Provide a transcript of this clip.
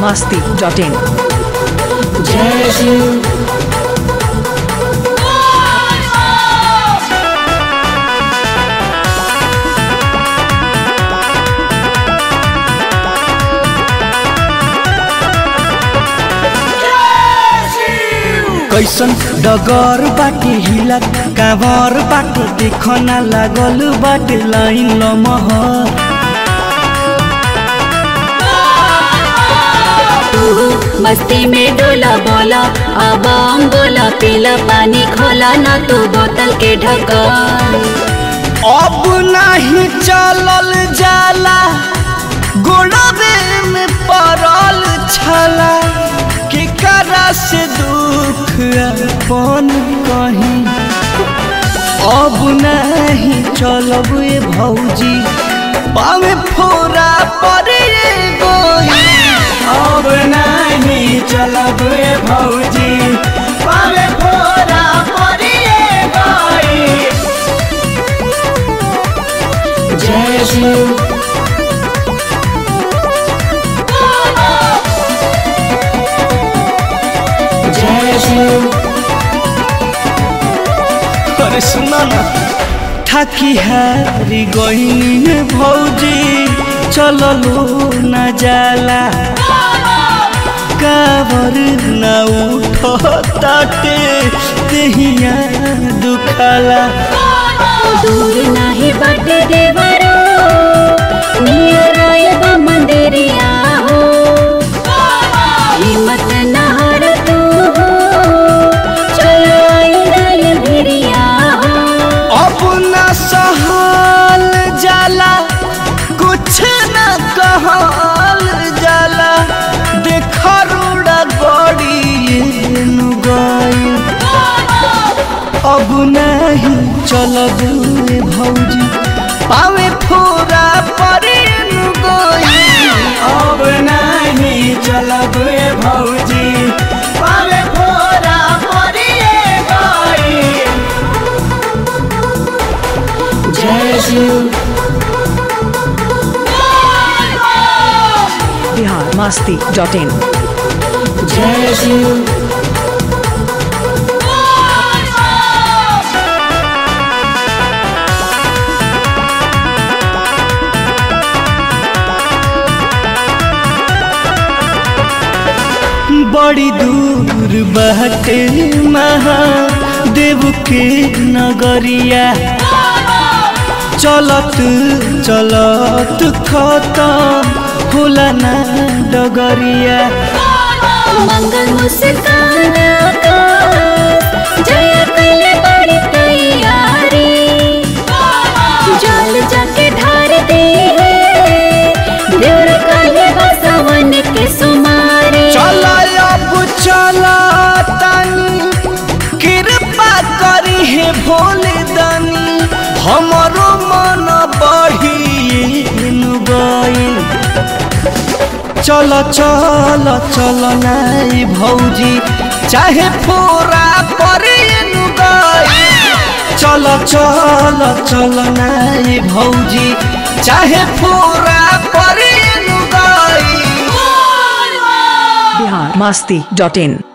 masti.in. जय शिव कैसन डगर बाटे हिला कावर बाटे देखना लागल बाटे लाइन लमहर मस्ती में डोला बोला अब हम बोला पीला पानी खोला ना तू बोतल के ढक्का अब नहीं चलल जाला गोड़वे में पड़ल छला केकरा से दुख अपन कहीं अब नहीं चलब ए भौजी पावे फोरा पड़े गोई अब नहीं चलब ए भौजी पावे फोरा पड़े गोई जय शिव जय शिव अरे सुना ना थाकी हारी गईनी भौजी चललो न जाला काबर न उठ ताटे देहिया दुखाला दूर नाही बाटे देवरो नियर आयब मंदिरिया हो हिम्मत नहर तू हो चलो आई गल भिरिया हो अब न सहल जाला कुछ न कहल जाला देख रूड़ा गड़ी गई अब नहीं चलब ए भौजी पावे फोरा परे गई अब नहीं चलब ए भौजी पावे फोरा परे गई जय शिव Bihar masti.in. जय शिव बड़ी दूर बहटे महादेव के नगरिया चलत चलत खत्म होला ना डगरिया मंगल मुस्कान का जय कैले बड़ी तैयारी जल जाके ढार दे देवर काले बसवन के सुमारी चला अब चला तानी कृपा करी है भोले दानी हमरो मन बढ़ी गई चल चल चल नाई भौजी चाहे फोरा परे गई चल चल चल नाई भौजी चाहे फोरा परे गई Bihar masti.in.